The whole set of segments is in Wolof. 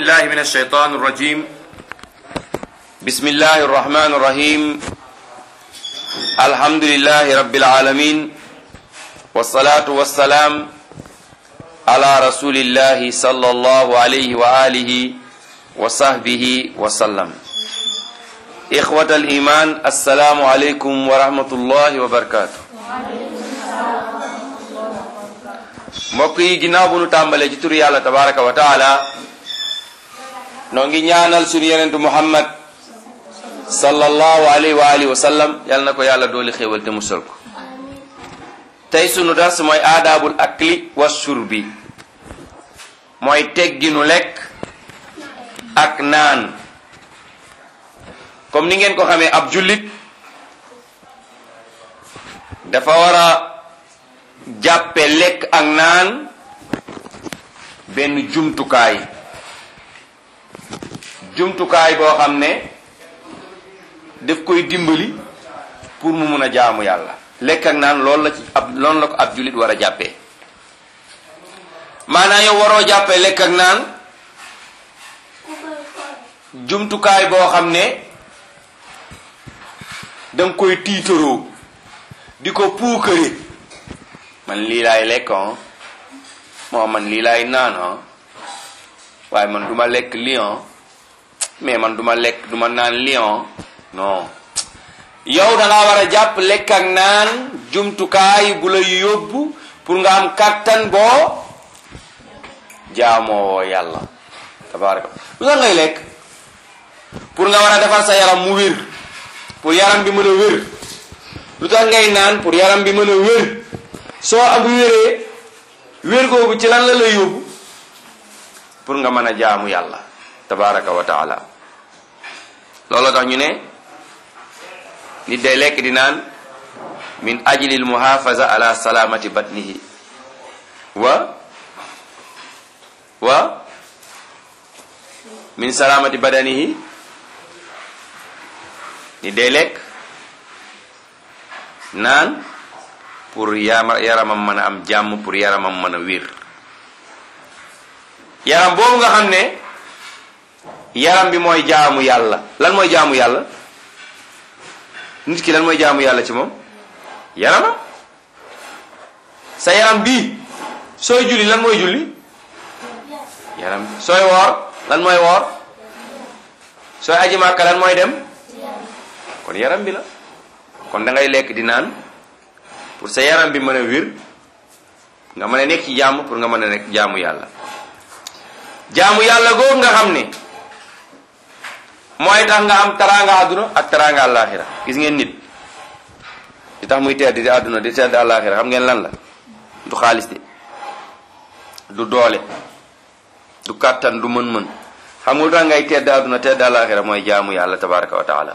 الله من الشيطان الرجيم بسم الله الرحمن الرحيم الحمد لله رب العالمين والصلاة والسلام على رسول الله صلى الله عليه وآله وصحبه وسلم إخوة الإيمان السلام عليكم ورحمة الله وبركاته mbokk yi ginnaaw bu nu tàmbalee ci turu yàlla tabaraka wa taala noo ngi ñaanal suñu yenentu muhammad sallallahu alayhi wa alihi wa sallam yal na ko yàlla dooli xéewal te musal ko tey sunu dars mooy aadaabul akli wa shurbi mooy tegginu lekk ak naan comme ni ngeen ko xamee ab jullit dafa war a jàppe lekk ak naan benn jumtukaay jumtukaay boo xam ne daf koy dimbali pour mu mun a jaamu yàlla lekk ak naan loolu la ci ab loolu la ko ab jullit war a jàppee maanaam yow waroo jàppee lekk ak naan jumtukaay boo xam ne danga koy tiitaroo di ko puukare man lii laay lekk moo man lii laay naan waaye man duma lekk lion mais man duma lekk duma naan lion non yow da ngaa war a jàpp lekk ak naan jumtukaay bu lay yóbbu pour nga am kàttan boo jaamoo yàlla tabaraka lu tax ngay lekk pour nga war a defar sa yaram mu wér pour yaram bi mën a wér lu tax ngay naan pour yaram bi mën a wér soo am wéree wér googu ci lan la lay yóbbu pour nga mën a jaamu yàlla tabaraka wa taala loolu tax ñu ne nit day lekk di naan min ajli al muhafaza ala salamati batnihi wa wa min salamati badanihi nit day lekk naan pour yaramam mën a am jàmm pour yaramam mën a wér yaram boobu nga xam ne yaram bi mooy jaamu yàlla lan mooy jaamu yàlla nit ki lan mooy jaamu yàlla ci moom yaramam sa yaram bii sooy julli lan mooy julli yaram bi sooy woor lan mooy woor sooy aji màkka lan mooy dem kon yaram bi la kon da ngay lekk di naan pour sa yaram bi mën a wér nga mën a nekk ci jàmm pour nga mën a nekk jaamu yàlla jaamu yàlla googu nga xam ne mooy tax nga am taraanga àdduna ak taraanga àllaaxira gis ngeen nit di tax muy tedd di àdduna di tedd àllaaxira xam ngeen lan la du xaalis de du doole du kàttan du mën-mën xam nga lu tax ngay tedd àdduna tedd àllaaxira mooy jaamu yàlla tabaraka wa taala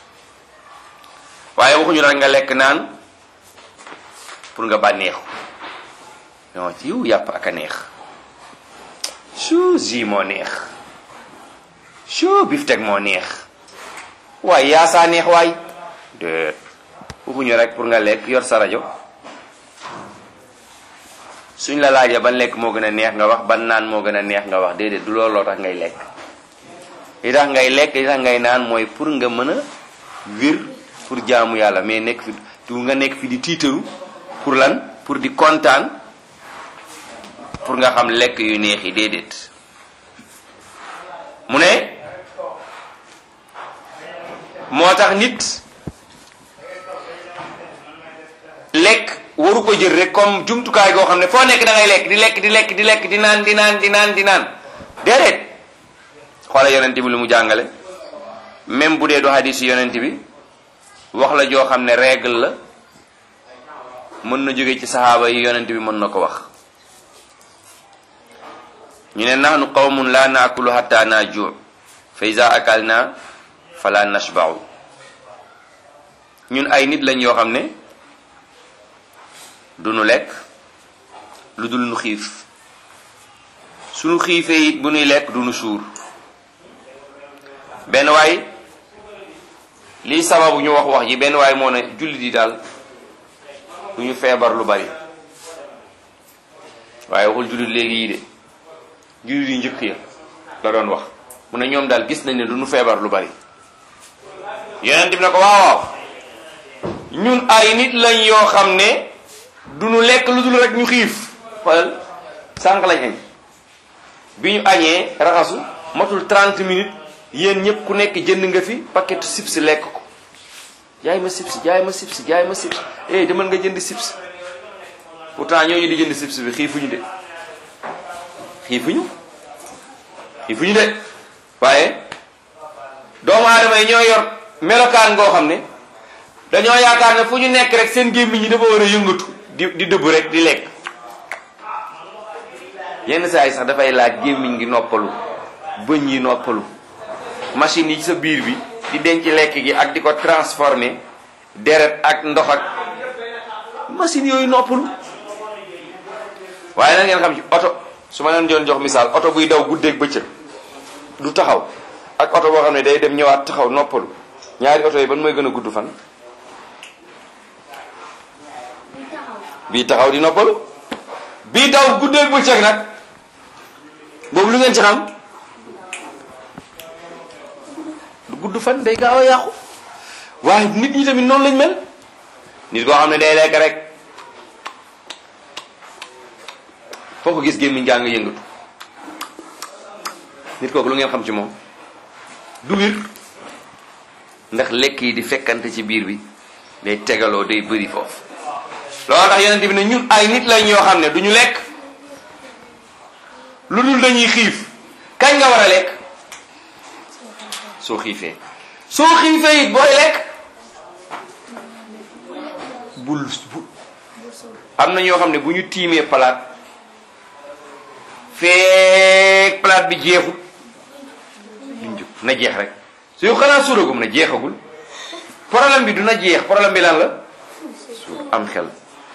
waaye waxuñu rek nga lekk naan pour nga bànneexu non ci yiw yàpp ak a neex su ji moo neex su biftek moo neex waaye yaasaa neex waay déet waxuñu rek pour nga lekk yor sa rajo suñ la laajee ban lekk moo gën a neex nga wax ban naan moo gën a neex nga wax déedéet du looloo tax ngay lekk li tax ngay lekk li tax ngay naan mooy pour nga mën a wir pour jaamu yàlla mais nekk fi du nga nekk fi di tiitaru pour lan pour di kontaan pour nga xam lekk yu neex yi déedéet mu ne moo tax nit lekk waru ko jël rek comme jumtukaay goo xam ne foo nekk da ngay lekk di lekk di lekk di lekk di naan di naan di naan di naan déedéet xoola yonent bi lu mu jàngale même bu dee du hadis yonent bi wax la joo xam ne règle la mën na jóge ci saxaaba yi yonent bi mën na ko wax ñu ne nahnu qawmun la naakulu hatta najuu fa iza akalna fala nashba'u ñun ay nit lañ yoo xam ne du nu lekk lu dul nu xiif suñu xiifee it bu nuy lekk du nu suur benn waay lii sababu ñu wax wax ji benn waay moo ne jullit yi daal du ñu feebar lu bari waaye waxul jullit léegi yi de jullit yi njëkk ya la doon wax mu ne ñoom daal gis nañ ne du ñu feebar lu bari yonent bi ne ko waaw waaw ñun ay nit lañ yoo xam ne du ñu lekk lu dul rek ñu xiif xoolal sànq lañ añ bi ñu añee raxasu matul 30 minutes yéen ñëpp ku nekk jënd nga fi paquet chips lekk ko jaay ma chips jaay ma chips jaay ma chips eh demal nga jënd chips pourtant ñooñu di jënd chips bi xiifuñu de xiifuñu xiifuñu de waaye doomu aadama yi ñoo yor melokaan ngoo xam ne dañoo yaakaar ne fu ñu nekk rek seen gémmiñ ñi dafa war a yëngatu di di dëbb rek di lekk yenn saa yi sax dafay laaj gémmiñ gi noppalu bëñ yi noppalu machine yi ci sa biir bi di denc lekk gi ak di ko transformer deret ak ndox ak machine yooyu noppalu waaye na ngeen xam ci oto su ma leen doon jox misaal oto buy daw guddeeg bëccëg du taxaw ak oto boo xam ne day dem ñëwaat taxaw noppalu ñaari oto yi ban mooy gën a gudd fan bii taxaw di noppalu bii daw guddeeg bëccëg nag boobu lu ngeen ci xam du gudd fan day gaaw a yàqu waaye nit ñi tamit noonu lañ mel nit koo xam ne day lekk rek foo ko gis gémmiñ gaa nga yëngatu nit kooku lu ngeen xam ci moom du wir ndax lekk yi di fekkante ci biir bi day tegaloo day bëri foofu loolu tax yeneen bi ne ñun ay nit lañ yoo xam ne du ñu lekk lu dul dañuy xiif kañ nga war a lekk soo xiifee soo xiifee it booy lekk bul bul am na ñoo xam ne bu ñu tiimee palaat feek palaat bi jeexul duñ jóg na jeex rek su yow xanaa suuragum na jeexagul problème bi du na jeex problème bi lan la suur am xel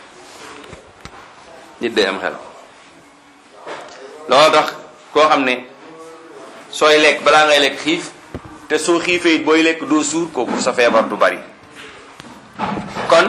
nit day am xel loolu tax koo xam ne sooy lekk balaa ngay lekk xiif te soo xiifee it booy lekk doo suur kooku sa feebar du bari kon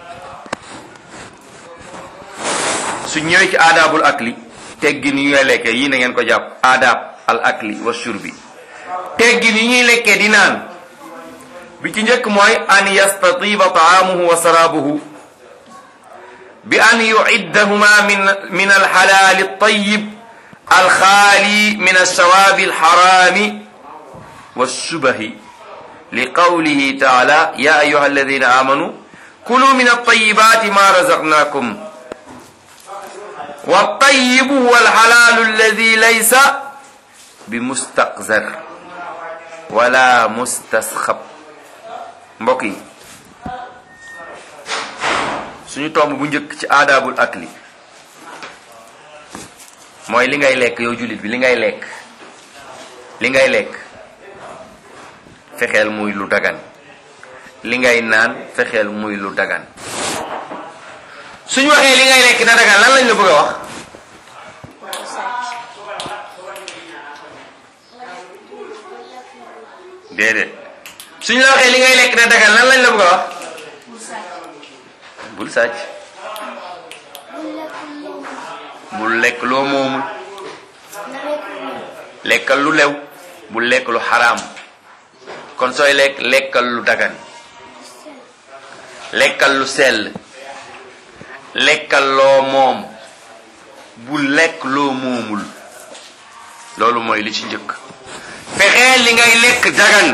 su ñëwee ci aadaabul akli teggin yi ngay lekkee yii na ngeen ko jàpp aadaab al akli wa shurbi teggin yi ñuy lekkee di naan bi ci njëkk mooy an yastatiba taamuhu wa saraabuhu bi an yuiddahuma min min alxalaali altayib alxaali min alshawaabi alxaraami والشبه لقوله تعالى يا أيها الذين آمنوا كلوا من الطيبات ما رزقناكم والطيب هو الحلال الذي ليس بمستقذر ولا مستصخب mbokk yi suñu tomb bu njëkk ci aadaabul akli mooy li ngay lekk yow jullit bi li ngay lekk li ngay lekk fexeel muy lu dagan li ngay naan fexeel muy lu dagan suñu waxee li ngay lekk na dagan lan lañ la bëgg a wax déedéet suñu la waxee li ngay lekk na dagan lan lañ la bëgg a wax bul sàcc bul lekk loo moomul lekkal lu lew bul lekk lu xaraam kon sooy lekk lekkal lu dagan lekkal lu sell lekkal loo moom bu lekk loo moomul loolu mooy li ci njëkk fexeel li ngay lekk dagan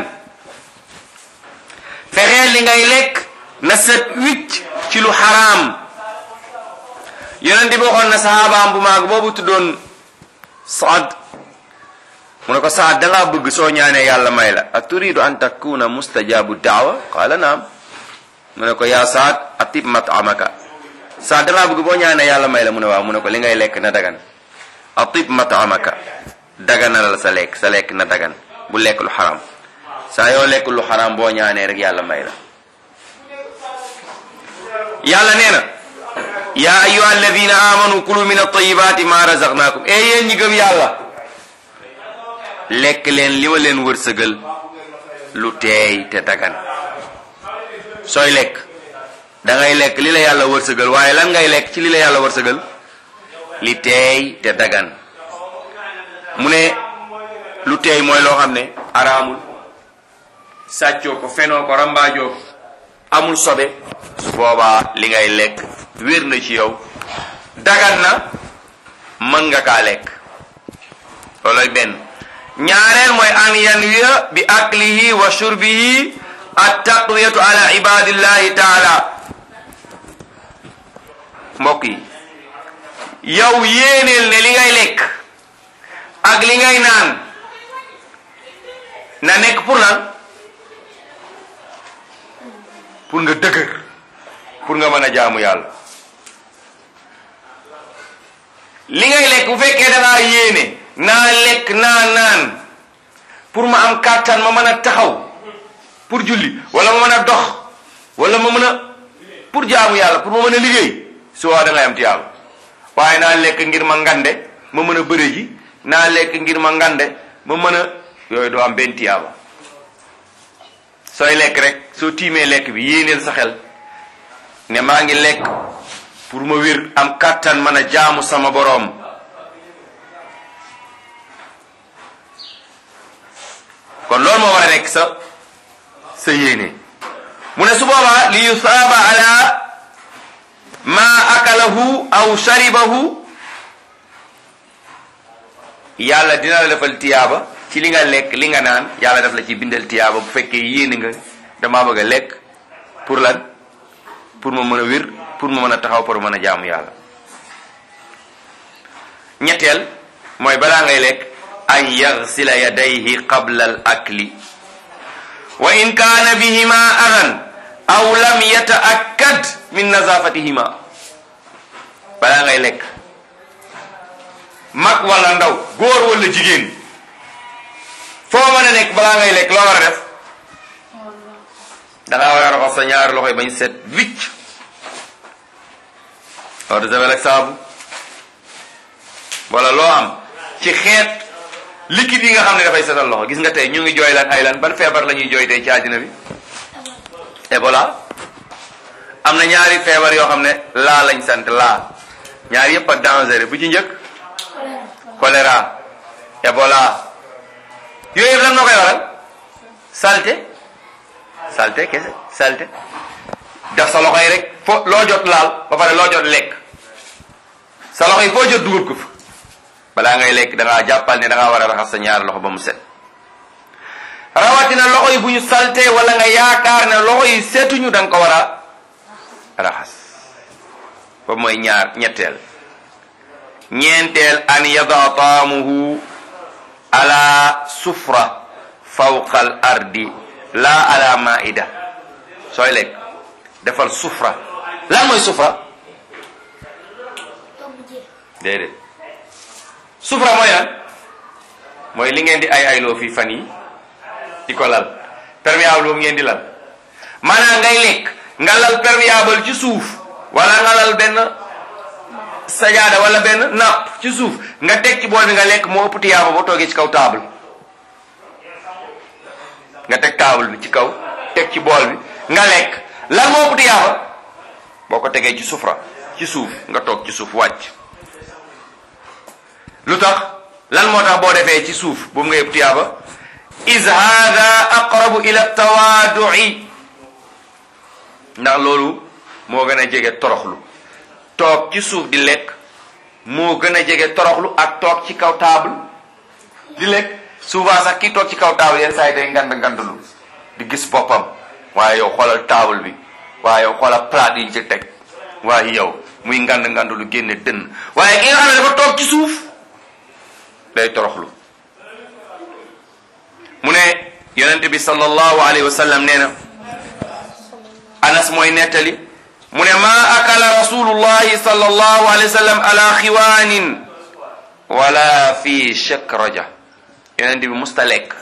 fexeel li ngay lekk na set wicc ci lu xaraam yonent bi waxoon na saxaabaam bu maag boobu tuddoon Saad mu ne ko Saad dangaa bëgg soo ñaanee yàlla may la a turidu an takuna mustajabu daawa qaala naam mu ne ko yaa Saad atib matamaka Saad dangaa bëgg boo ñaanee yàlla may la mu ne waaw mu ne ko li ngay lekk na dagan atib matamaka daganal sa lekk sa lekk na dagan bu lekk lu xaram saa yoo lekk lu xaram boo ñaanee rek yàlla may la yàlla nee na yaa ayuha alladina amanu kulu min altayibati ma razaqnakum e yéen ñi gëm yàlla lekk leen li ma leen wërsëgal lu teey te dagan sooy lekk da ngay lekk li la yàlla wërsëgal waaye lan ngay lekk ci li la yàlla wërsëgal li teey te dagan mu ne lu teey mooy loo xam ne araamul sàccoo ko fenoo ko rambaajoo ko amul sobe su boobaa li ngay lekk wér na ci yow dagan na mën nga kaa lekk looloy benn ñaareel mooy an yanwiya bi aklihi wa shurbihi at taqwiyatu ala ibadillahi taala mbokk yi yow yéeneel ne li ngay lekk ak li ngay naan na nekk pour lan pour nga dëgër pour nga mën a jaamu yàlla li ngay lekk bu fekkee dangaa yéene naa lekk naa naan pour ma am kàttan ma mën a taxaw pour julli wala ma mën a dox wala ma mën a pour jaamu yàlla pour ma mën a liggéey su waa da ngay am tiyaaba waaye naa lekk ngir ma ngande ma mën a bëre ji naa lekk ngir ma ngande ma mën a yooyu doo am benn tiyaaba sooy lekk rek soo tiimee lekk bi yéeneel sa xel ne maa ngi lekk pour ma wér am kàttan mën a jaamu sama boroom kon loolu moo war a nekk sa sa yéene mu ne su boobaa li yusaaba ala ma akalahu aw sharibahu yàlla dina la defal tiyaaba ci li nga lekk li nga naan yàlla def la ci bindal tiyaaba bu fekkee yéene nga damaa bëgg a lekk pour lan pour ma mën a wér pour ma mën a taxaw pour mën a jaamu yàlla ñetteel mooy balaa ngay lekk an yagsila yadayhi qabla al akli wa in kaana bihima adan aw lam yataakkad min nazafatihima balaa ngay lekk mag wala ndaw góor wala jigéen foo mën a nekk balaa ngay lekk loo war a def dangaa war a raxas sa ñaari loxo yi bañ set wicc eau de javel ak saabu wala loo am ci xeet liquide yi nga xam ne dafay setal loxo gis nga tey ñu ngi jooy lan ay lan ban feebar la ñuy jooy tey ci àddina bi Ebola am na ñaari feebar yoo xam ne laa lañ sant laa ñaari yëpp a dangereux bu ci njëkk choléra Ebola yooyu yëpp lan moo koy waral salte salte kese salte def sa loxo yi rek fo loo jot laal ba pare loo jot lekk sa loxo yi foo jot dugal ko fa balaa ngay lekk da ngaa jàppal ne da ngaa war a raxas sa ñaari loxo ba mu set rawatina loxo yi bu ñu salte wala nga yaakaar ne loxo yi seetuñu da nga ko war a raxas ba mooy ñaar ñetteel ñeenteel an yada taamuhu ala sufra fawqa al ardi la ala maida sooy lekk defal sufra lan mooy sufra déedéet sufra mooy lan mooy li ngeen di ay ayloo fii fan yi di ko lal perméable boobu ngeen di lal maanaam ngay lekk nga lal perméable ci suuf wala nga lal benn sajaada wala benn napp ci suuf nga teg ci bool bi nga lekk moo ëpp tiyaaba boo toogee ci kaw table nga teg table bi ci kaw teg ci bool bi nga lekk lan moo ëpp tiyaaba boo ko tegee ci sufra ci suuf nga toog ci suuf wàcc lu tax lan moo tax boo defee ci suuf boobu nga ëpp tiyaaba is hada aqrabu ila tawaadui ndax loolu moo gën a jege toroxlu toog ci suuf di lekk moo gën a jege toroxlu ak toog ci kaw table di lekk souvent sax kii toog ci kaw table yenn saa yi day ngand ngandlu di gis boppam waaye yow xoolal table bi waaye yow xoolal plat yi ci teg waaye yow muy ngand ngandlu génne dënn waaye ki nga xam ne dafa toog ci suuf day toroxlu mu ne yonente bi sallallahu alayhi wa sallam nee na anas mooy nettali mu ne ma akala rasulullahi sallallahu alayhi wa sallam ala xiwaanin wala fi shakraja yonente bi musta lekk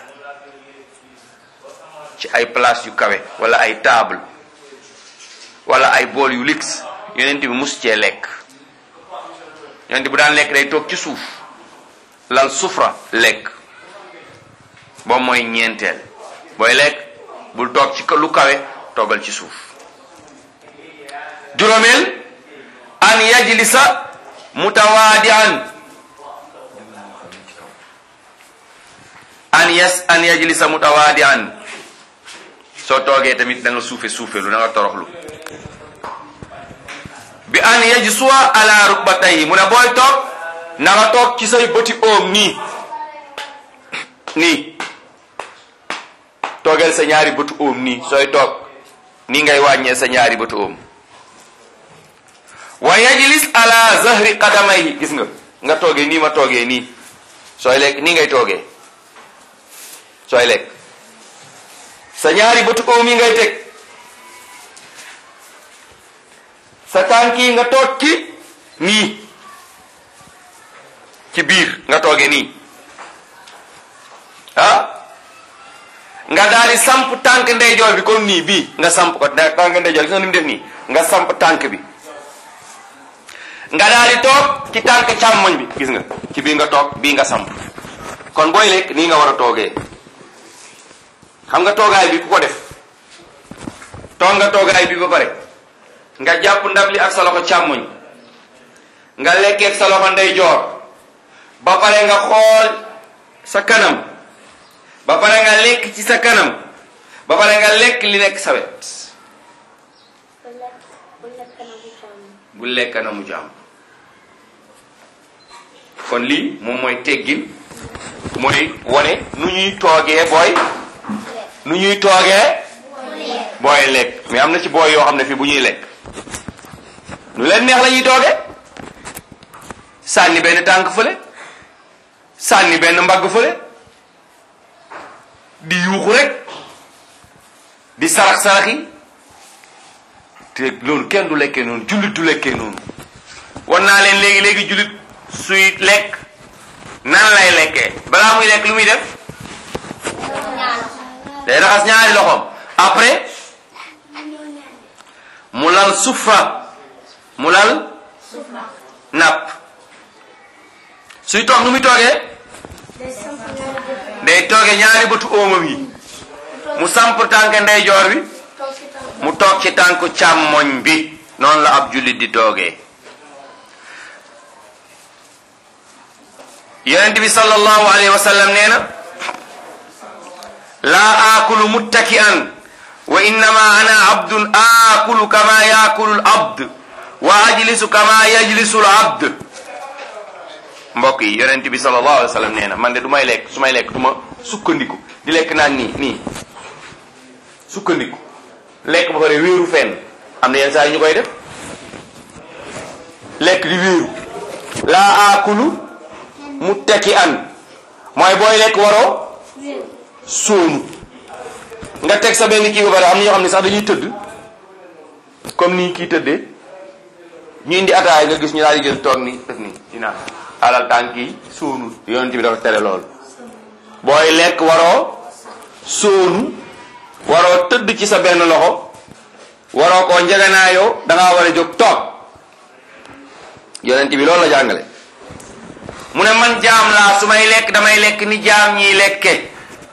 ci ay place yu kawe wala ay table wala ay bool yu lix yonente bi mus cee lekk yonente bu daan lekk day toog ci suuf lal sufra lekk boobu mooy ñeenteel booy lekk bul toog ci lu kawe toogal ci suuf juróomeel an yajlisa mutawaadian yes an yajlisa mutawaadian soo toogee tamit da nga suufe suufelu da nga toroxlu bi an yajsuwa ala rukbatayhi mu ne booy toog na nga toog ci say bëti oom nii nii toogeel sa ñaari bëtu oom nii sooy toog nii ngay wàññee sa ñaari bëtu oom wa yajlis ala zahri qadamayhi gis nga nga toogee nii ma toogee nii sooy lekk nii ngay toogee sooy lekk sa ñaari bëtu oom yi ngay teg sa tànk yi nga toog ci nii ci biir nga toogee nii ah nga daal di samp tànk ndeyjoor bi comme nii bii nga samp ko tànk ndeyjoor gis nga ni mu def nii nga samp tànk bi nga daal di toog ci tànk càmmoñ bi gis nga ci bii nga toog bii nga samp kon booy lekk nii nga war a toogee xam nga toogaay bi ku ko def toog nga toogaay bi ba pare nga jàpp ndab li ak sa loxo càmmoñ nga lekkee ak sa loxo ndeyjoor ba pare nga xool sa kanam ba pare nga lekk ci sa kanam ba pare nga lekk li nekk sa wet bu lekk kanamu jàmm kon lii moom mooy teggin mooy wane nu ñuy toogee booy nu ñuy toogee booy lekk mais am na ci booy yoo xam ne fii bu ñuy lekk nu leen neex la ñuy toogee sànni benn tànk fële sànni benn mbagg fële di yuuxu rek di sarax saraxi te loolu kenn du lekkee noonu jullit du lekkee noonu wan naa leen léegi léegi jullit suy lekk nan lay lekkee balaa muy lekk lu muy def day raxas ñaari loxoom après mu lal sufra mu lal napp suy toog nu muy toogee day toogee ñaari bëtu óomam yi mu samp tànk ndeyjoor bi mu toog ci tànku càmmoñ bi noonu la ab jullit di toogee yonent bi sallallahu alayhi wa sallam nee na laa aakulu muttaki'an wa innama ana abdun aakulu kama yaakulu l abd wa ajlisu kama yajlisu l abd mbokk yi yonent bi sallallahu alayhi wa sallam nee na man de du may lekk su may lekk du ma sukkandiku di lekk naan nii nii sukkandiku lekk ba pare wéeru fenn am na yenn saa yi ñu koy def lekk di wéeru laa aakulu muttaki an mooy booy lekk waroo sóonu nga teg sa benn kii ba pare am na ñoo xam ne sax dañuy tëdd comme nii kii tëddee ñu indi ataay nga gis ñu daal di jël toog ni def nii dinaa alal tànk yi sóonu yonent bi dafa tere loolu booy lekk waroo sóonu waroo tëdd ci sa benn loxo waroo koo njeganaayoo dangaa war a jóg toog yonent bi loolu la jàngale mu ne man jaam laa su may lekk damay lekk ni jaam ñiy lekke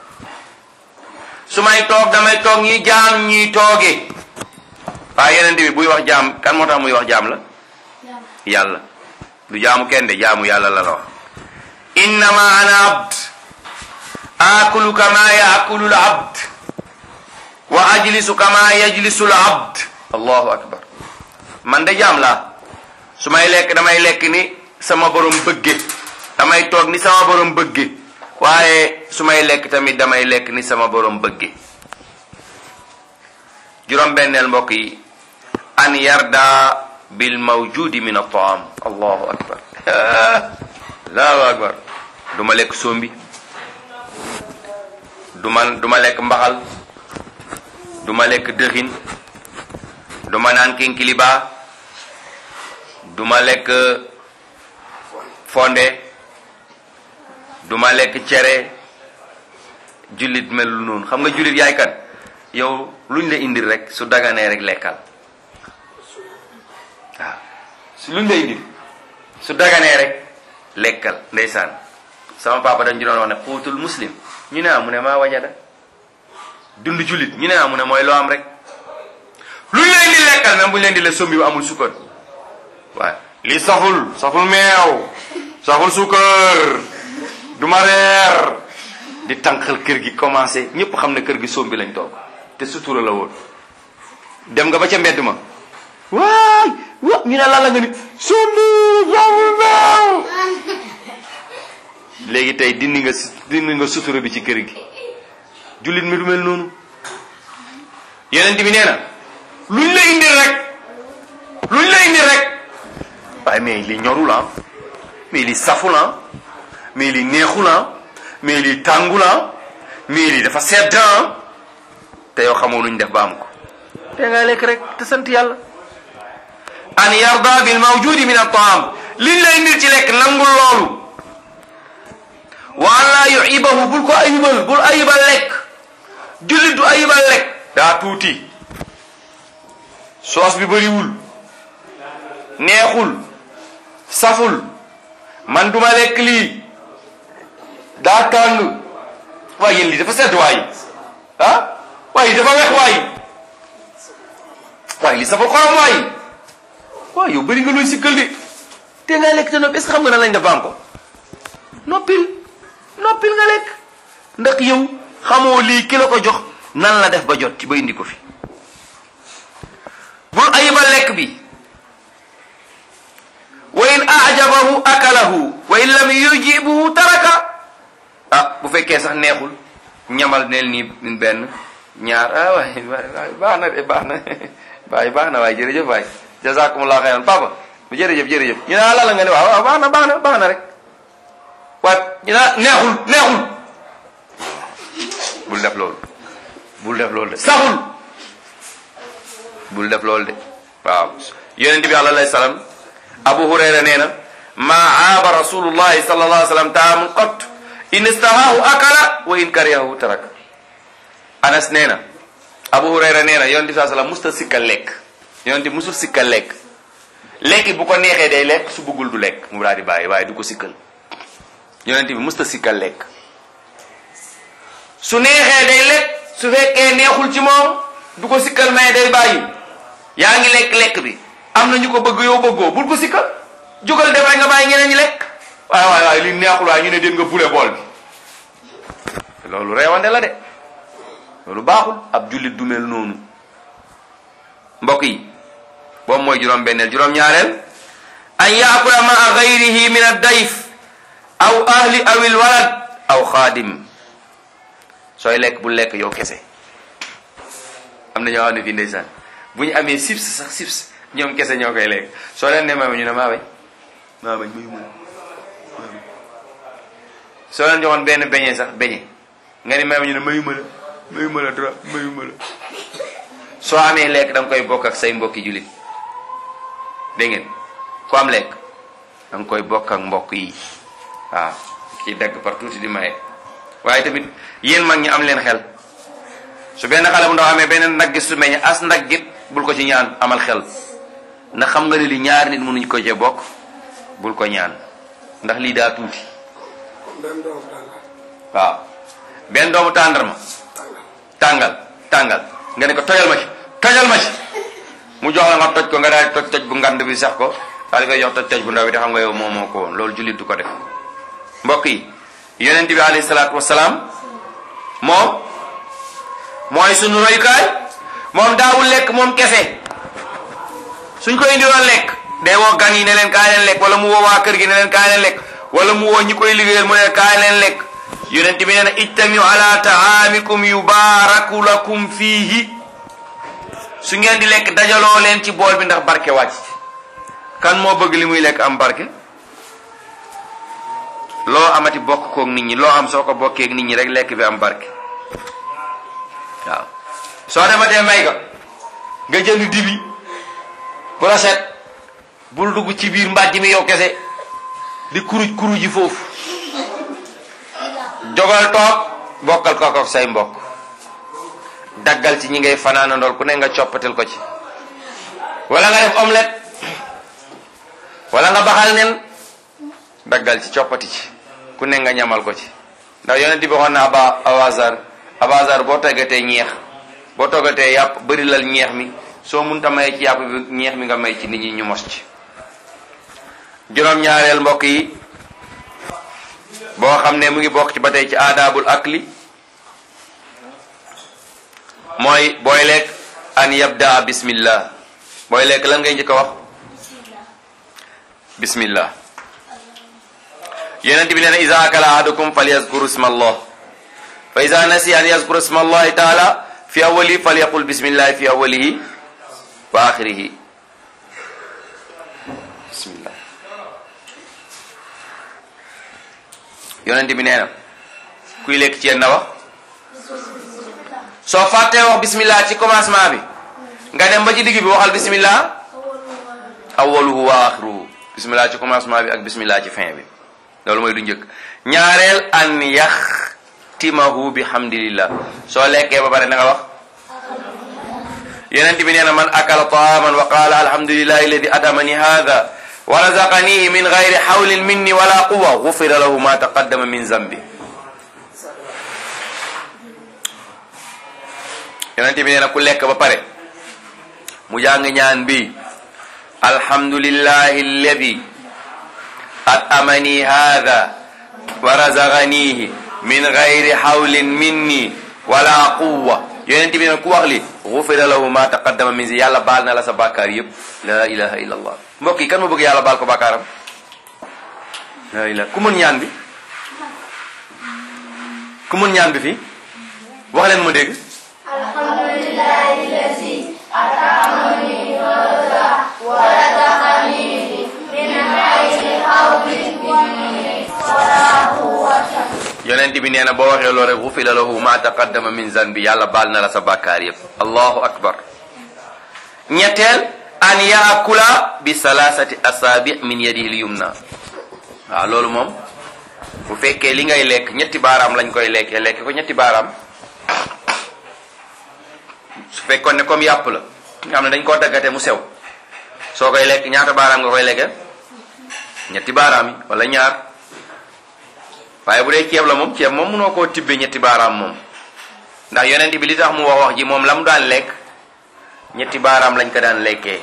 su may toog damay toog ñi jaam ñiy tooge waaye yonent bi buy wax jaam kan moo tax muy wax jaam la yàlla du jaamu kenn de jaamu yàlla la la wax innama ana abd akulu kama yaakulu l abd wa ajlisu kama yajlisu l abd allahu akbar man de jaam laa su may lekk damay lekk ni sama borom bëgge damay toog ni sama borom bëgge waaye su may lekk tamit damay lekk ni sama borom bëgge juróom-benneel mbokk yi an yarda bil mawjudi min at-ta'am allahu akbar allahu akbar du ma lekk sombi du ma du ma lekk mbaxal du ma lekk dëxin du ma naan kinkiliba du ma lekk fonde du ma lekk cere jullit melul noonu xam nga jullit yaay kan yow luñ la indil rek su daganee rek lekkal waaw su luñ la indil su daganee rek lekkal ndeysaan sama papa dañ ci doon wax ne xuutul muslim ñu ne amu ne maa wajada dund jullit ñu ne amu ne mooy loo am rek luñ la indil lekkal même buñ la indil la sombi bu amul sukkar waaw lii saful saful meew saful sukkar du ma reer di tànqal kër gi commencé ñëpp xam ne kër gi soom bi lañ toog te sutura la woon dem nga ba ca mbedd ma waay wa ñu ne lan la nga ni soom bi jaamul baaw léegi tey dindi nga dindi nga sutura bi ci kër gi jullit mi du mel noonu yeneen bi nee na luñ la indil rek luñ la indil rek waaye mais li ñorul ah mais li saful ah mais li neexul ah mais li tàngul ah mais li dafa sedd ah te yow xamoo luñ def ba am ko te nga lekk rek te sant yàlla an yarda bil mawjudi min at-ta'am liñ la indil ci lekk nangul loolu wa an laa yuibahu bul ko ayibal bul ayibal lekk jullit du ayibal lekk daa tuuti soos bi bëriwul neexul saful man duma lekk lii daa tàng waaye yéen lii dafa sedd waay ah waaye dafa wex waay waaye lii saful xorom waay waaw yow bëri nga looy sikkal de te nga lekk te noppi est-ce que xam nga nan lañ def ba am ko noppil noppil nga lekk ndax yow xamoo lii ki la ko jox nan la def ba jot ci ba indi ko fi bul ayibal lekk bi wa in ajabahu akalahu wa in lam yujibuhu taraka ah bu fekkee sax neexul ñamal neel nii benn ñaar ah waay waay baax na de baax na waay baax na waay jërëjëf waay jazakumullah xayran papa jërëjëf jërëjëf ñu ne la la nga ne waaw waaw baax na baax na baax na rek waaye ñu ne neexul neexul bul def loolu bul def loolu de saxul bul def loolu de waaw yonent bi alayhi salaam abu hurayra nee na maa aaba rasulullahi sallallahu alayhi wa sallam taamun qat in istahahu akala wa in karihahu tarak anas nee na abu hurayra nee na yonent bi saa sallam musta sikkal lekk yonent bi musul sikkal lekk lekk bu ko neexee day lekk su bëggul du lekk mu daal di bàyyi waaye du ko sikkal yonent bi musta sikkal lekk su neexee day lekk su fekkee neexul ci moom du ko sikkal mais day bàyyi yaa ngi lekk lekk bi am na ñu ko bëgg yow bëggoo bul ko sikkal jógal dem rek nga bàyyi ñeneen ñi lekk waaye waaye waaye li neexul waaye ñu ne den nga bule bool bi loolu reewande la de loolu baaxul ab jullit du mel noonu mbokk yi boobu mooy juróom benneel juróom ñaareel an yaakula maa gayrihi min ad-dayf aw ahli aw il walad aw xaadim sooy lekk bu lekk yow kese am na ñoo xam ne fii ndeysaan bu ñu amee sips sax sips ñoom kese ñoo koy lekk soo leen ne ma ñu ne maa bañ maa bañ mayu ma soo leen joxoon benn beñe sax beñe nga ni may ma ñu ne mayu ma la mayu ma la dara mayu ma la soo amee lekk da nga koy bokk ak say mbokki jullit dégg ngeen ku am lekk da nga koy bokk ak mbokk yi waaw kii dagg par tuuti di maye waaye tamit yéen mag ñi am leen xel su benn xale bu ndaw amee benn ndaggit su meññ as ndaggit bul ko ci ñaan amal xel ndax xam nga ne li ñaari nit mënuñ ko cee bokk bul ko ñaan ndax lii daa tuuti waaw benn doomu tàndarma tàngal tàngal nga ne ko tojal ma ci tojal ma ci mu jox la nga toj ko nga daal toj toj bu ngand bi sax ko daal di koy jox toj toj bu ndaw bi te xam nga yow moo moo ko woon loolu jullit du ko def mbokk yi yonent bi alayhi salaatu wasalaam moom mooy sunu royukaay moom daawul lekk moom kese suñ ko indiwoon lekk day woo gan yi ne leen kaay leen lekk wala mu woo waa kër gi ne leen kaay leen lekk wala mu woo ñi koy liggéeyal mu ne leen kaay leen lekk yonent bi nee na ijtamiu ala taamikum yubaaraku lakum fiihi su ngeen di lekk dajaloo leen ci bool bi ndax barke wàcc kan moo bëgg li muy lekk am barke loo amati bokk koog nit ñi loo am soo ko bokkee ak nit ñi rek lekk bi am barke waaw soo dematee may ga nga jënd dibi bu rafet bul dugg ci biir mbàjj mi yow kese di kuruj kuruj ji foofu jogal toog bokkal ko ak say mbokk daggal ci ñi ngay fanaana ndool ku ne nga coppatel ko ci wala nga def omelette wala nga baxal nen daggal ci coppati ci ku ne nga ñamal ko ci ndax yonent bi waxoon na aba abazar abazar boo toggatee ñeex boo toggatee yàpp bëri lal ñeex mi soo munta may ci yàpp bi ñeex mi nga may ci nit ñi ñu mos ci juróom-ñaareel mbokk yi boo xam ne mu ngi bokk ci ba tey ci aadaabul akli mooy booy lekk an yabdaa bismillah booy lekk lan ngay njëkk a wax bismillah yonent bi nee na iza akala ahadukum falyazkur isma allah fa iza nasi an yazkur isma allahi taala fi awwalihi falyaqul bismillah fi awwalihi wa axirihi bismillah yonent bi nee na kuy lekk ci yéen na wax soo fàttee wax bismillah ci commencement bi nga dem ba ci digg bi waxal bismillah awwaluhu wa axiruhu bismillah ci commencement bi ak bismillah ci fin bi loolu mooy du njëkk ñaareel an yaxtimahu bi hamdilillah soo lekkee ba pare na nga wax yonent bi nee na man akala taaman wa qaala alhamdulillahi alladi atamani hada wa razaqanihi min gayri hawlin minni wala quwa gufira lahu ma taqaddama min zambi yonent bi nee na ku lekk ba pare mu jàng ñaan bi alhamdulillahi alladi atamani hada wa razaqanihi min gayri hawlin minni wala quwa yonent bi ne ku wax li gufira lahu ma taqaddama min zi yàlla baal na la sa bàkkaar yëpp la ilaha illa allah mbokk yi kan ma bëgg yàlla baal ko bàkkaaram la ilaha ku mën ñaan bi ku mën ñaan bi fii wax leen ma dégg alhamdulillahi allazi atamani hada wa razaqanihi min gayri hawlin minni wala quwwata yonent bi nee na boo waxee loolu rek gufira lahu ma taqaddama min zanbi yàlla baal na la sa bàkkaar yëpp allahu akbar ñetteel an yaakula bi salasati asaabi min yadihi lyumna waaw loolu moom bu fekkee li ngay lekk ñetti baaraam lañ koy lekkee lekk ko ñetti baaraam su fekkoon ne comme yàpp la nga xam ne dañ koo daggate mu sew soo koy lekk ñaata baaraam nga koy lekke ñetti baaraam yi wala ñaar waaye bu dee ceeb la moom ceeb moom munoo koo tibbe ñetti baaraam moom ndax yonent bi li tax mu wax wax ji moom la mu daan lekk ñetti baaraam lañ ko daan lekkee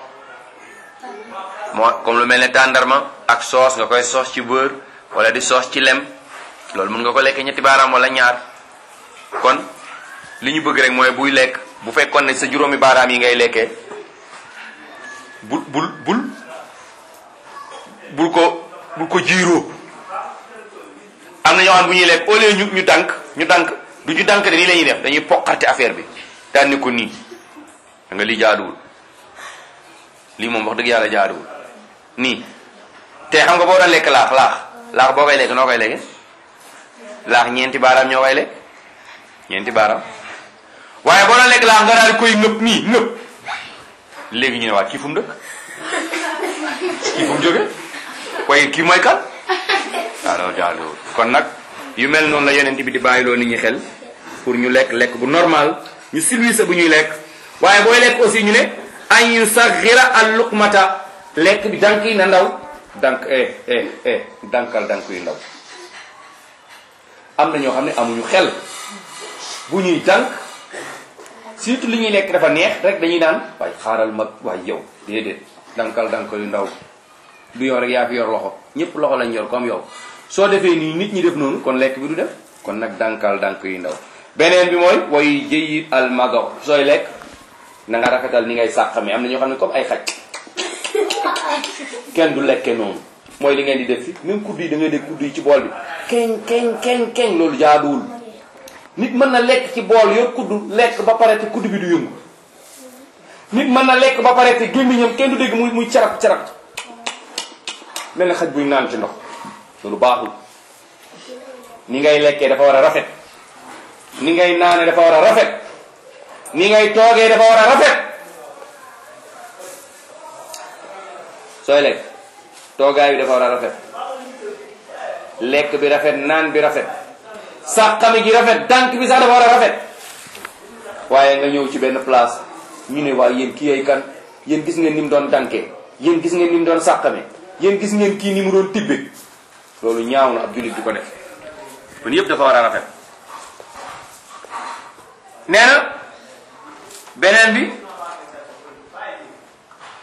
moo comme lu mel ne tàndarma ak soos nga koy soos ci beurre wala di soos ci lem loolu mun nga ko lekkee ñetti baaraam wala ñaar kon li ñu bëgg rek mooy buy lekk bu fekkoon ne sa juróomi baaraam yi ngay lekkee bul bul bul bul ko bul ko jiiroo am na ñoo xam bu ñuy lekk au lieu ñu ñu dànk ñu dànk du ñu dànk de nii la ñuy def dañuy poqarte affaire bi tànni ko nii da nga lii jaaduwul lii moom wax dëgg yàlla jaaduwul nii te xam nga boo doon lekk laax laax laax boo koy lekk noo koy lekke laax ñeenti baaraam ñoo koy lekk ñeenti baaraam waaye boo doon lekk laax nga daal di koy ngëpp nii ngëpp léegi ñu ne waa kii fu mu dëkk kii fu mu jóge waaye kii mooy kan waaw loolu jaaduwul kon nag yu mel noonu la yonent bi di bàyyiloo nit ñi xel pour ñu lekk lekk bu normal ñu silwise bu ñuy lekk waaye booy lekk aussi ñu ne an yu saxira al luqmata lekk bi dank yi na ndaw dank eh eh eh dankal dank yu ndaw am na ñoo xam ne amuñu xel bu ñuy dank surtout li ñuy lekk dafa neex rek dañuy naan waaye xaaral mag waaye yow déedéet dankal dank yu ndaw du yow rek yaa fi yor loxo ñëpp loxo lañ yor comme yow soo defee nii nit ñi def noonu kon lekk bi du def kon nag dankal dank yu ndaw beneen bi mooy way jëyit al mago sooy lekk na nga rafetal ni ngay sàqame am na ñoo xam ne comme ay xaj kenn du lekke noonu mooy li ngeen di def fi même kudd yi da ngay dégg kudd yi ci bool bi keñ keñ keñ keñ loolu jaaduwul nit mën na lekk ci bool yor kudd lekk ba pare te kudd bi du yëngu nit mën na lekk ba pare te gémmiñam kenn du dégg muy muy carab carab mel na xaj buy naan ci ndox loolu baaxul ni ngay lekkee dafa war a rafet ni ngay naane dafa war a rafet ni ngay toogee dafa war a rafet sooy lekk toogaay bi dafa war a rafet lekk bi rafet naan bi rafet sàqami gi rafet dànk bi sax dafa war a rafet waaye nga ñëw ci benn place ñu ne waaye yéen kii ay kan yéen gis ngeen ni mu doon dànkee yéen gis ngeen ni mu doon sàqame yéen gis ngeen kii ni mu doon tibbe loolu ñaaw na ab jullit du ko def kon yëpp dafa war a rafet nee na beneen bi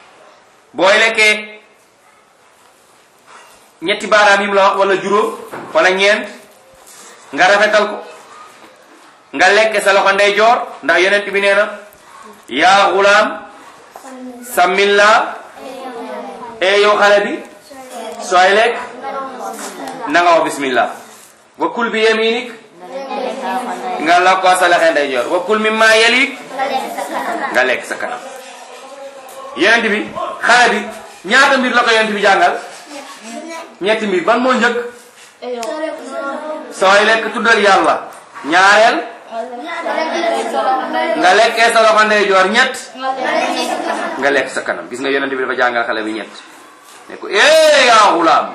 booy lekkee ñetti baaraam yi mu la wax wala juróom kon ak ñeent nga rafetal ko nga lekk sa loxo ndeyjoor ndax yonent bi nee na yaa gulaam samilla e yow xale bi sooy lekk na nga wax bismillah wa kul bi yaminik nga la ko sa loxo ndeyjoor wa kul mimma yalik nga lekk sa kanam yonent bi xale bi ñaata mbir la ko yonent bi jàngal ñetti mbir ban moo njëkk sooy lekk tuddal yàlla ñaareel nga lekkee sa loxo ndeyjoor ñett nga lekk sa kanam gis nga yonent bi dafa jàngal xale bi ñett ne ko eh yaa gulaam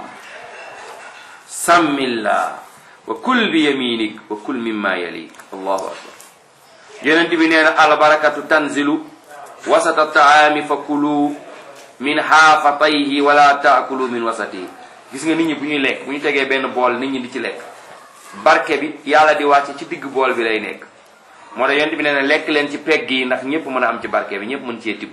sammillah wa kul bi yaminik wa kul mimma yalik allahu akbar yonent bi nee na albarakatu tanzilu wasata taami fa kulu min xaafatayhi wala taakulu min wasatihi gis nga nit ñi bu ñuy lekk bu ñu tegee benn bool nit ñi di ci lekk barke bi yàlla di wàcce ci digg bool bi lay nekk moo tax yonent bi nee na lekk leen ci pegg yi ndax ñëpp mën a am ci barke bi ñëpp mën cee tibb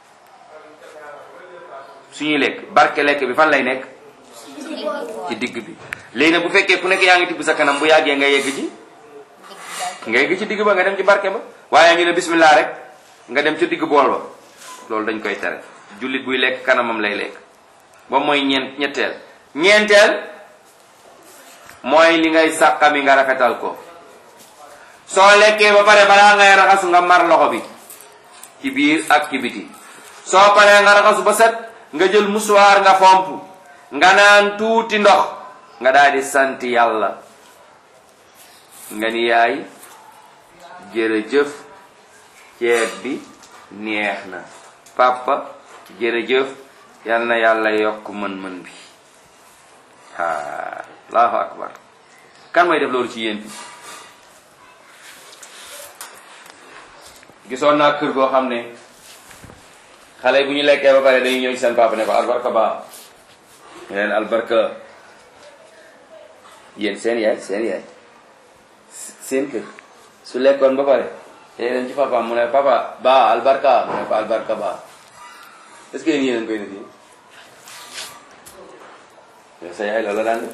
suñuy lekk barke lekk bi fan lay nekk ci digg bi léegi nag bu fekkee ku nekk yaa ngi tibb sa kanam bu yàggee nga yegg ci nga yegg ci digg ba nga dem ci barke ba waaye ngi ne bismillah rek nga dem ci digg bool ba loolu dañ koy tere jullit buy lekk kanamam lay lekk ba mooy ñeent ñetteel ñeenteel mooy li ngay sàqami nga rafetal ko soo lekkee ba pare balaa ngay raxasu nga mar loxo bi ci biir ak ci biti soo paree nga raxasu ba set nga jël musuwaar nga fomp nga naan tuuti ndox nga daal di sant yàlla nga ni yaay jërëjëf ceeb bi neex na papa jërëjëf yal na yàlla yokk mën-mën bi haa allahu akbar kan mooy def loolu ci yéen bi gisoon naa kër goo xam ne xale bu ñu lekkee ba pare dañuy ñëw ci seen papa ne ko albarka ba ñu leen albarka yéen seen yaay seen yaay seen kër su lekkoon ba pare day dem ci papa mu ne papa ba albarka mu ne ko albarka ba est-ce que yéen yéen koy def yéen yow sa yaay loolu la daan def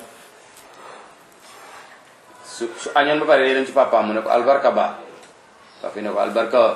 su su añoon ba pare day dem ci papa mu ne ko albarka ba papi ne ko albarka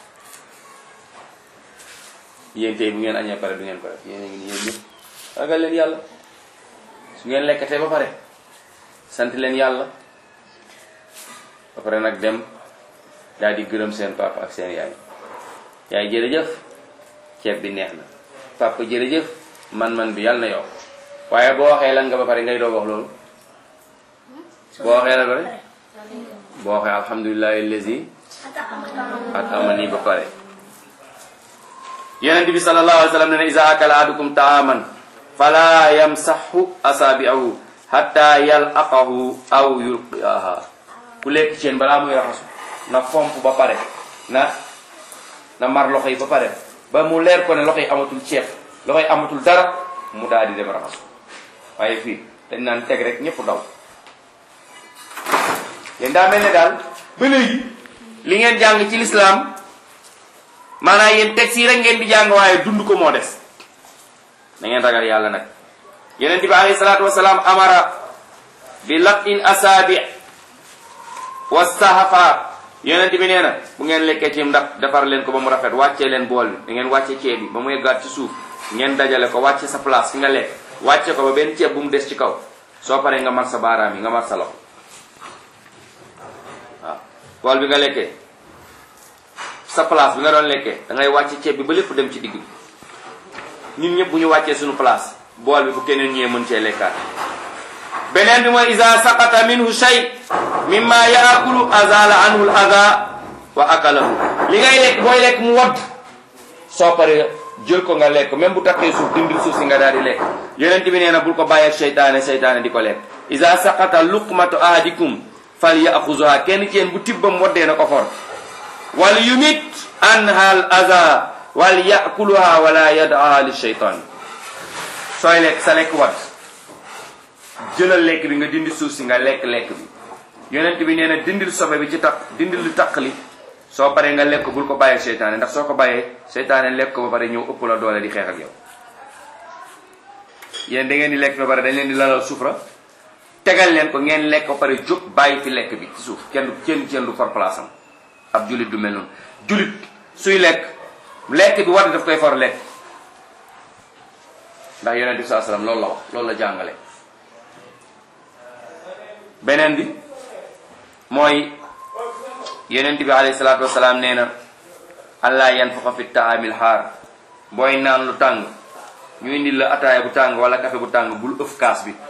yéen tey bu ngeen añee pare du ngeen pare yéen a ngi nii yéen ñëpp ragal leen yàlla su ngeen lekkatee ba pare sant leen yàlla ba pare nag dem daal di gërëm seen papa ak seen yaay yaay jërëjëf ceeb bi neex na papa jërëjëf man-man bi yàlla na yow waaye boo waxee lan nga ba pare ngay doo wax loolu boo waxee lan ba pare boo waxee alhamdulillahi allazi at amani ba pare yonent bi sallallahu alayhi wa sallam ne ne iza akala ahadukum taaman fala yamsahu asabi'ahu hatta yalaqahu aw yulqiaha ku lekk ceen balaa muy raxasu na fomp ba pare na na mar loxo yi ba pare ba mu leer ko ne loxo yi amatul ceeb loxo yi amatul dara mu daal di dem raxasu waaye fii dañ naan teg rek ñëpp daw yéen daa mel ne daal ba léegi li ngeen jàng ci lislaam maanaam yéen texte yi rek ngeen di jàng waaye dund ko moo des da ngeen ragal yàlla nag yeneen bi alayhi salaatu wasalaam amara bi latin asaabi wa sahafa yonent bi nee na bu ngeen lekkee ci ndax defar leen ko ba mu rafet wàccee leen bool bi da ngeen wàcce ceeb bi ba mu yeggaat ci suuf ngeen dajale ko wàcce sa place fi nga lekk wàcce ko ba benn ceeb bu mu des ci kaw soo paree nga mar sa baaraam yi nga mar sa loxo waaw bool bi nga lekkee sa place bi nga doon lekkee da ngay wàcce ceeb bi ba lépp dem ci digg bi ñun ñëpp bu ñu wàccee suñu place bool bi bu keneen ñëwee mën cee lekkaat beneen bi mooy isa saqata minhu shay mimma yaakulu azala anhu al aza wa akalahu li ngay lekk booy lekk mu wadd soo paree jël ko nga lekk même bu takkee suuf dindil suuf si nga daal di lekk yonent bi nee na bul ko bàyyi ak seytaane seytaane di ko lekk isa saqata luqmatu ahadikum fal yaxuzuha kenn ci yéen bu tibbam waddee na ko for wal yumit anha al aza wal yakuluha wala yadaha li sheytaan sooy lekk sa lekk wadd jëlal lekk bi nga dindi suuf si nga lekk lekk bi yonent bi nee na dindil sobe bi ci tax dindil lu taq li soo paree nga lekk bul ko bàyyee seytaane ndax soo ko bàyyee seytaane lekk ko ba pare ñëw ëpp la doole di xeex ak yow yéen da ngeen di lekk ba pare dañ leen di lalal sufra tegal leen ko ngeen lekk ba pare jóg bàyyi fi lekk bi ci suuf kenn du kenn kenn du for place am ab julit du mel noonu julit suy lekk lekk bi war daf koy for lekk ndax yonent bi saa sallam loolu la wax loolu la jàngale beneen bi mooy yonent bi alayhi salaatu wasalaam nee na allah yanfaxa fi taamil xaar booy naan lu tàng ñu indil la ataaya bu tàng wala café bu tàng bul ëf kaas bi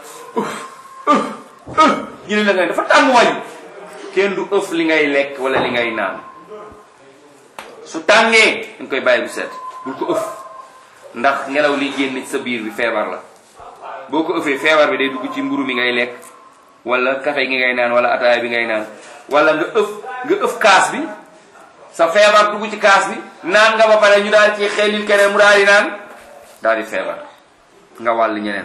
ñu ne la ngay dafa tàng wañ kenn du ëf li ngay lekk wala li ngay naan su tàngee dañ koy bàyyi bu set bul ko ëf ndax ngelaw li génn ci sa biir bi feebar la boo ko ëffee feebar bi day dugg ci mburu mi ngay lekk wala café gi ngay naan wala ataaya bi ngay naan wala nga ëf nga ëf kaas bi sa feebar dugg ci kaas bi naan nga ba pare ñu daal ci xelil keneen mu daal di naan daal di feebar nga wàll ñeneen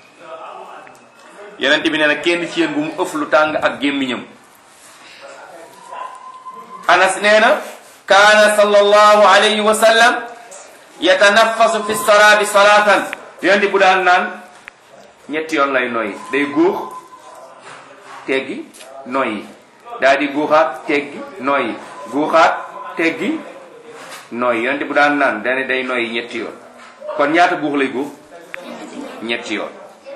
yeneen bi nee na kenn ci yéen bu mu ëf lu tàng ak gémmiñam anas nee na kaana sallallahu alayhi wa sallam yatanaffasu fi saraabi salaatan yonent bu daan naan ñetti yoon lay noyyi day góox teggi noyyi daal di guuxaat teggi noyyi guuxaat teggi noyyi yonent bu daan naan dane day noyyi ñetti yoon kon ñaata guux lay guux ñetti yoon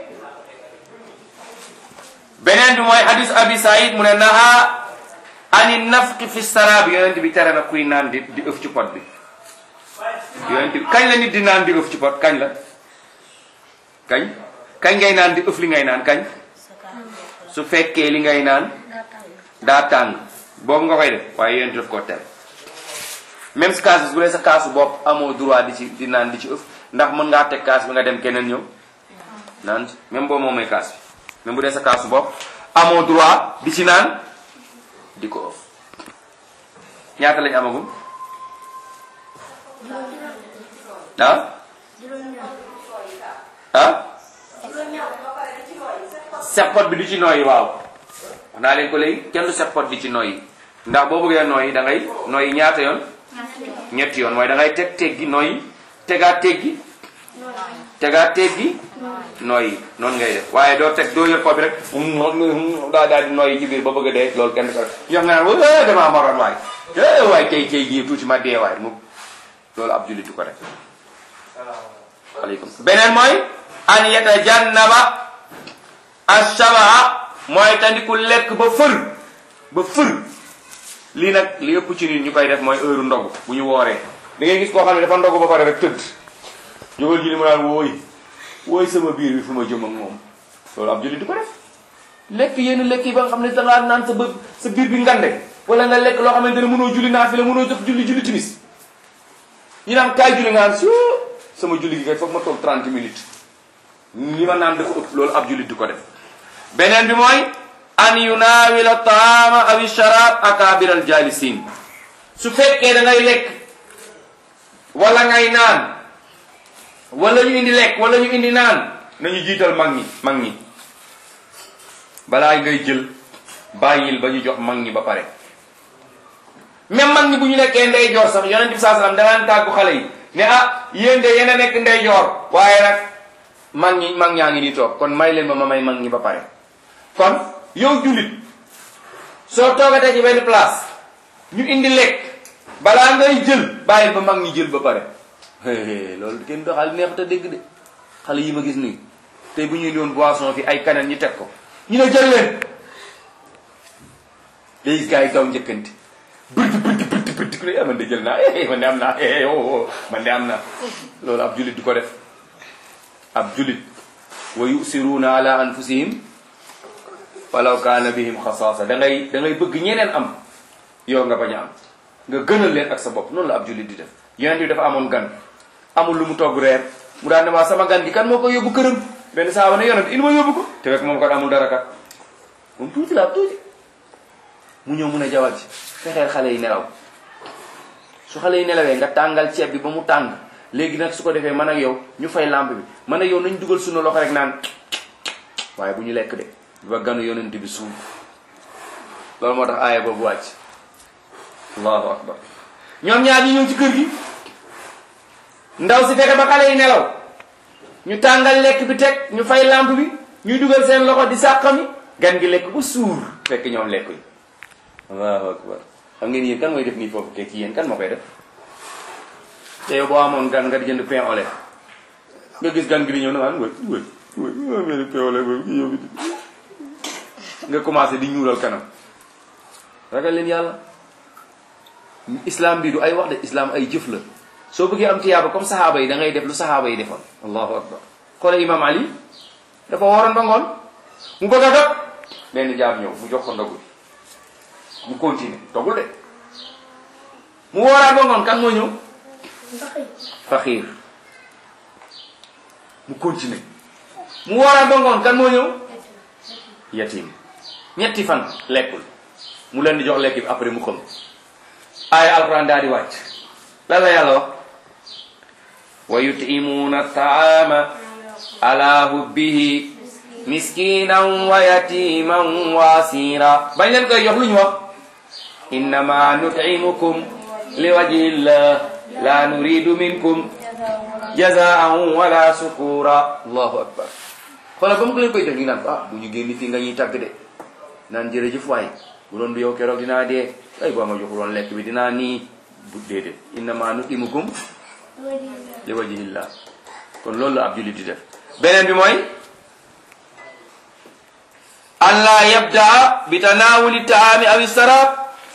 beneen bi mooy hadis abi saïd mu ne naha ani nafqi fi saraabi yonent bi tere na kuy naan di di ëf ci pot bi yonent bi kañ la nit di naan di ëf ci pot kañ la kañ kañ ngay naan di ëf li ngay naan kañ su fekkee li ngay naan daa tàng boobu nga koy def waaye yonent daf koo tere même si kaas bi bu dee sa kaasu bopp amoo droit di ci di naan di ci ëf ndax mën ngaa teg kaas bi nga dem keneen ñëw naan même boo moomee kaas bi même bu dee sa kaasu bopp amoo droit di ci naan di ko ëf ñaata lañ amagum ah ah seppot bi du ci nooyi waaw wax naa leen ko léegi kenn du seppot di ci nooyi ndax boo bëggee nooyi da ngay nooyi ñaata yoon ñetti yoon mooy da ngay teg teggi nooyi tegaat teggi tegaat teggi nooyi noonu ngay def waaye doo teg doo yor ko bi rek daa daal di nooyi ci biir ba bëgg a dee loolu kenn du ko def yow nga naan wa damaa maroon waay eh waay tey tey jii tuuti ma dee waay mu loolu ab jullit du ko def aleykum beneen mooy an yatajannaba ashabaa mooy tandiku lekk ba fër ba fër lii nag li ëpp ci nit ñu koy def mooy heure ndogu bu ñu wooree da ngay gis koo xam ne dafa ndogu ba pare rek tëdd jógal ji li mu naan wooy wooy sama biir bi fu ma jëm ak moom loolu ab jullit du ko def lekk yenn lekk yi ba nga xam ne da ngaa naan sa bë sa biir bi ngande wala nga lekk loo xamante ne mënoo julli naa fi la mënoo jox julli julli timis ñu naan kaay julli nga naan si sama julli gi kay foog ma toog 30 minutes li ma naan dafa ëpp loolu ab jullit du ko def beneen bi mooy an yunaawila taama aw sharab akabir al jalisin su fekkee da ngay lekk wala ngay naan wala ñu indi lekk wala ñu indi naan nañu jiital mag ñi mag ñi balaa ngay jël bàyyil ba ñu jox mag ñi ba pare même mag ñi bu ñu nekkee ndeyjoor sax yonent bi saa salaam danaan tàggu xale yi ne ah yéen de yéen a nekk ndeyjoor waaye nag mag ñi mag ñaa ngi nii toog kon may leen ma ma may mag ñi ba pare kon yow jullit soo toogatee ci benn place ñu indi lekk balaa ngay jël bàyyil ba mag ñi jël ba pare loolu kenn doxal neex te dégg de xale yi ma gis nii tey bu ñuy doon boisson fi ay kaneen ñu teg ko ñu ne jël leen day gis gars yi gaw njëkkanti bërti bërti bërti bërti ku ne man de jël naa man de am naa man de am naa loolu ab jullit du ko def ab jullit wa yusiruuna ala anfusihim walaw kaana bihim xasaasa da ngay da ngay bëgg ñeneen am yow nga bañ a am nga gënal leen ak sa bopp noonu la ab jullit di def yonent bi dafa amoon gan amul lu mu togg reer mu daan ne maa sama gan gi kan moo ko yóbbu këram benn saaba ne yonent indi ma yóbbu ko te fekk moom kat amul dara kat moom tuuti la tuuti mu ñëw mun a jawal ci fexeel xale yi nelaw su xale yi nelawee nga tàngal ceeb bi ba mu tàng léegi nag su ko defee man ak yow ñu fay lampe bi man ak yow nañ dugal suñu loxo rek naan waaye bu ñu lekk de ba ganu yonent bi suul loolu moo tax aaya boobu wàcc allahu akbar ñoom ñaar ñi ñëw ci kër gi ndaw si fexe ba xale yi nelaw ñu tàngal lekk bi teg ñu fay lampe bi ñuy dugal seen loxo di sàqami gan gi lekk ba suur fekk ñoom lekkuñ allahu akbar xam ngeen yéen kan mooy def nii foofu kay ci yéen kan moo koy def te yow boo amoon gan nga di jënd pain au lait nga gis gan gi di ñëw na naan wëy wëy wëy mel pain au lait boobu yow nga commencé di ñuulal kanam ragal leen yàlla islam bi du ay wax de islam ay jëf la soo bëggee am tiyaaba comme saxaaba yi da ngay def lu saxaaba yi defoon allahu akbar xoole imam ali dafa waroon ba ngoon mu bëgg a dog benn jaam ñëw mu jox ko ndogu mu continuer dogul de mu wooraat ba ngoon kan moo ñëw faxiir mu continuer mu wooraat ba ngoon kan moo ñëw yatim ñetti fan lekkul mu leen di jox lekk bi après mu xam aaya alquran daal di wàcc lan la yàlla wax wa yutimuuna taama ala hubbihi miskinan wa yatiman wa asira bañ leen koy jox lu ñu wax innama nutimukum li wajhillah la nuridu minkum jazaan wala sukura allahu akbar xoolal ba mu ko leen koy jox ñu naan ah bu ñu génn fii nga ñuy tàgg de naan jërëjëf waay bu doon du yow keroog dinaa dee ay boo ma joxul woon lekk bi dinaa nii bu déedéet innama nutimukum li wajhillah kon loolu la ab jullit di def beneen bi mooy an laa yabdaa bi tanaawuli taami aw sarab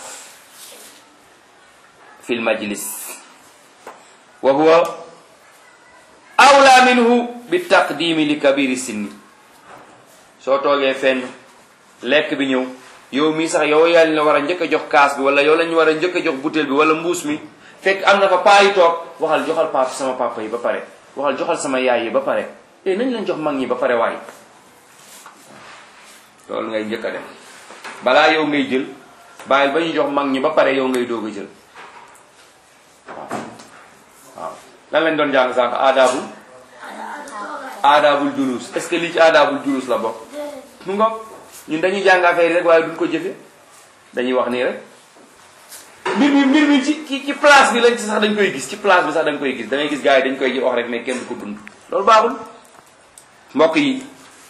fi lmajlis wa huwa awla minhu bi taqdimi li kabiri sinni soo toogee fenn lekk bi ñëw yow mii sax yow yaa la war a njëkk a jox kaas bi wala yow lañu war a njëkk a jox butéel bi wala mbuus mi fekk am na fa paa yi toog waxal joxal papa sama papa yi ba pare waxal joxal sama yaay yi ba pare eh nañ lañ jox mag ñi ba pare waay loolu ngay njëkk a dem balaa yow ngay jël bàyyil ba ñu jox mag ñi ba pare yow ngay doog a jël waaw waaw lan lañ doon jàng sànq aadaabul aadaabul julus est-ce que lii ci aadaabul julus la bokk mu ngoog ñun dañuy jàng affaire yi rek waaye duñ ko jëfe dañuy wax nii rek mbir mi mbir mi ci ci ci place bi lañ ci sax dañ koy gis ci place bi sax dañ koy gis da ngay gis gars yi dañ koy wax rek mais kenn du ko dund loolu baaxul mbokk yi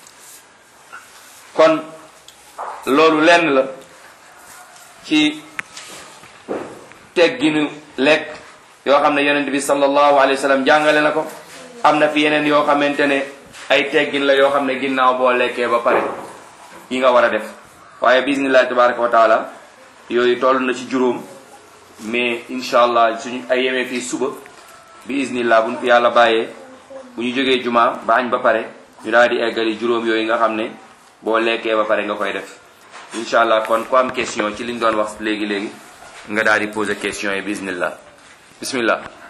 kon loolu lenn la ci tegginu lekk yoo xam ne yonent bi sallallahu alayhi wa sallam jàngale na ko am na fi yeneen yoo xamante ne ay teggin la yoo xam ne ginnaaw boo lekkee ba pare yi nga war a def waaye bismillahi tabaraka wa taala yooyu toll na ci juróom mais incha allah suñu ay yemee fii suba bi isnillah buñ fi yàlla bàyyee bu ñu jógee juma ba añ ba pare ñu daal di eggali juróom yooyu nga xam ne boo lekkee ba pare nga koy def incha allah kon ku am question ci liñ doon wax léegi léegi nga daal di poser question yi bismillah bismillah